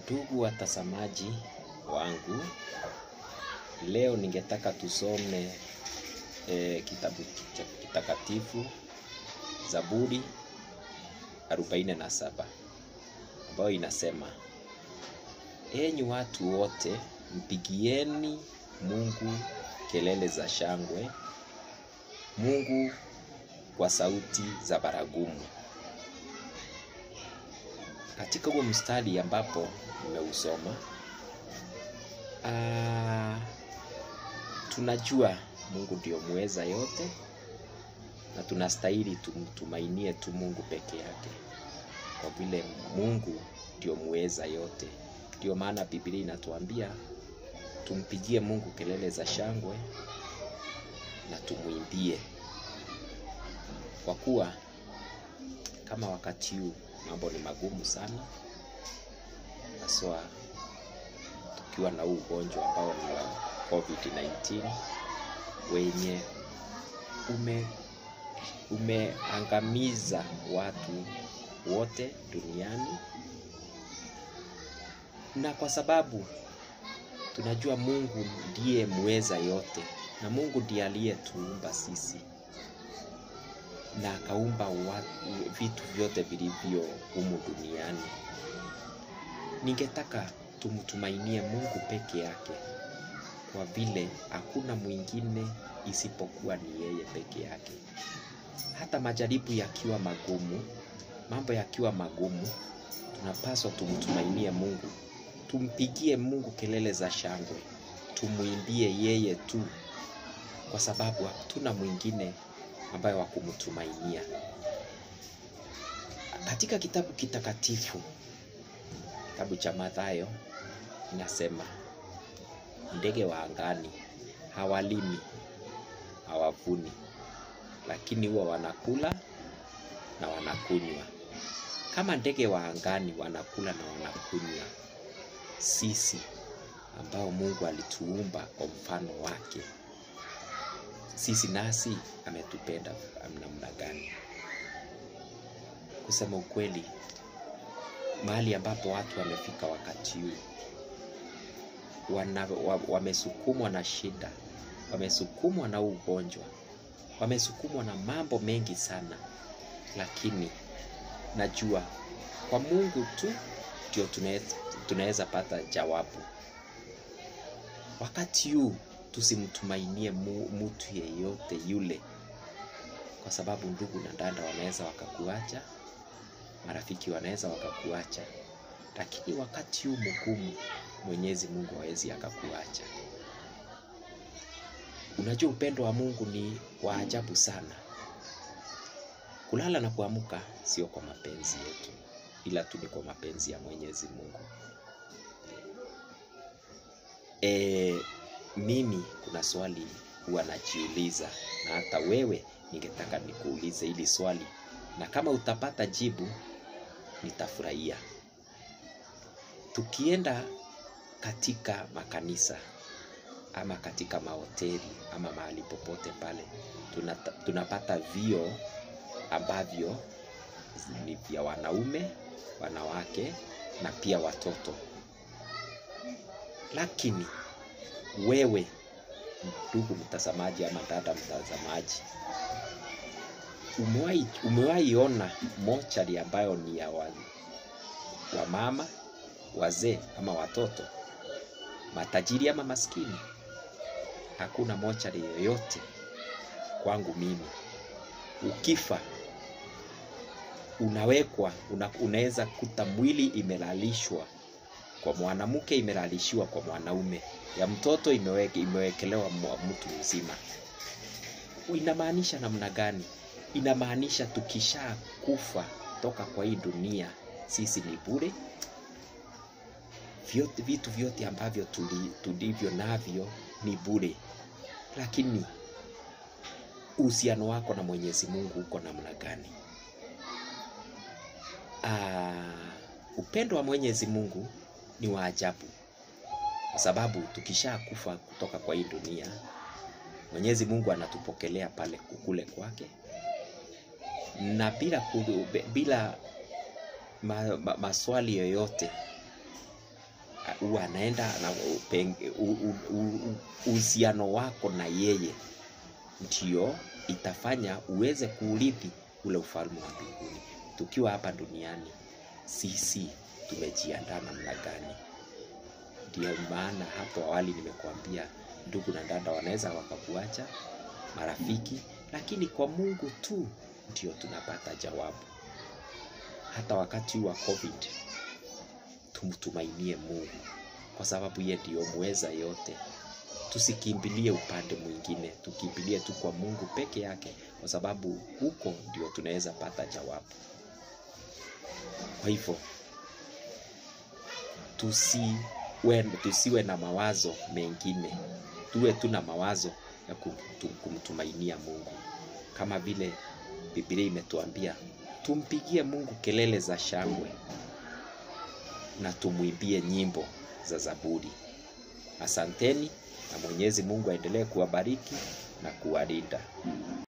Ndugu watazamaji wangu, leo ningetaka tusome e, kitabu cha kitakatifu Zaburi 47 ambayo inasema, enyi watu wote mpigieni Mungu kelele za shangwe, Mungu kwa sauti za baragumu. Katika huo mstari ambapo nimeusoma, ah, tunajua Mungu ndio muweza yote na tunastahili tumtumainie tu Mungu peke yake, kwa vile Mungu ndio muweza yote. Ndio maana Biblia inatuambia tumpigie Mungu kelele za shangwe na tumwimbie, kwa kuwa kama wakati huu mambo ni magumu sana, haswa tukiwa na huu ugonjwa ambao ni wa COVID-19 wenye ume umeangamiza watu wote duniani, na kwa sababu tunajua Mungu ndiye muweza yote, na Mungu ndiye aliyetuumba sisi na akaumba watu, vitu vyote vilivyo humu duniani. Ningetaka tumtumainie Mungu peke yake, kwa vile hakuna mwingine isipokuwa ni yeye peke yake. Hata majaribu yakiwa magumu, mambo yakiwa magumu, tunapaswa tumtumainie Mungu, tumpigie Mungu kelele za shangwe, tumwimbie yeye tu, kwa sababu hatuna mwingine ambaye wa kumtumainia. Katika kitabu kitakatifu, kitabu cha Mathayo inasema, ndege wa angani hawalimi, hawavuni, lakini huwa wanakula na wanakunywa. Kama ndege wa angani wanakula na wanakunywa, sisi ambao Mungu alituumba kwa mfano wake, sisi nasi ametupenda namna gani? Kusema ukweli, mahali ambapo watu wamefika wakati huu wana, wa, wamesukumwa na shida, wamesukumwa na ugonjwa, wamesukumwa na mambo mengi sana, lakini najua kwa Mungu tu ndio tunaweza pata jawabu. Wakati huu tusimtumainie mtu yeyote yule, kwa sababu ndugu na dada wanaweza wakakuacha, marafiki wanaweza wakakuacha, lakini wakati huu mgumu Mwenyezi Mungu hawezi akakuacha. Unajua, upendo wa Mungu ni wa ajabu sana. Kulala na kuamka sio kwa mapenzi yetu, ila tu ni kwa mapenzi ya Mwenyezi Mungu. E, mimi kuna swali huwa najiuliza, na hata wewe ningetaka nikuulize hili swali, na kama utapata jibu nitafurahia. Tukienda katika makanisa ama katika mahoteli ama mahali popote pale, tunata, tunapata vio ambavyo ni vya wanaume, wanawake na pia watoto. Lakini wewe ndugu mtazamaji ama dada mtazamaji, umewahi umewahi ona mochari ambayo ni ya wa, wa mama wazee ama watoto, matajiri ama maskini? Hakuna mochari yoyote kwangu mimi. Ukifa unawekwa una, unaweza kuta mwili imelalishwa kwa mwanamke, imelalishiwa kwa mwanaume, ya mtoto imeweke, imewekelewa mtu mzima. Inamaanisha namna gani? Inamaanisha tukisha kufa toka kwa hii dunia sisi ni bure vyote, vitu vyote ambavyo tulivyo navyo ni bure, lakini uhusiano wako na Mwenyezi Mungu uko namna gani? Aa, upendo wa Mwenyezi Mungu ni wa ajabu, kwa sababu tukisha kufa kutoka kwa hii dunia, Mwenyezi Mungu anatupokelea pale kukule kwake, na bila, bila ma, ma, maswali yoyote huwa anaenda na upeng- u- u- u- u- uhusiano wako na yeye ndio itafanya uweze kuurithi ule ufalme wa mbinguni. Tukiwa hapa duniani, sisi tumejiandaa namna gani? Ndio maana hapo awali nimekuambia ndugu na dada wanaweza wakakuacha, marafiki, lakini kwa Mungu tu ndio tunapata jawabu. Hata wakati wa COVID tumtumainie Mungu kwa sababu yeye ndio mweza yote. Tusikimbilie upande mwingine, tukimbilie tu kwa Mungu peke yake, kwa sababu huko ndio tunaweza pata jawabu. Kwa hivyo tusiwe, tusiwe na mawazo mengine, tuwe tu na mawazo ya kumtu- kumtumainia Mungu, kama vile Biblia imetuambia tumpigie Mungu kelele za shangwe na tumwimbie nyimbo za Zaburi. Asanteni na Mwenyezi Mungu aendelee kuwabariki na kuwalinda.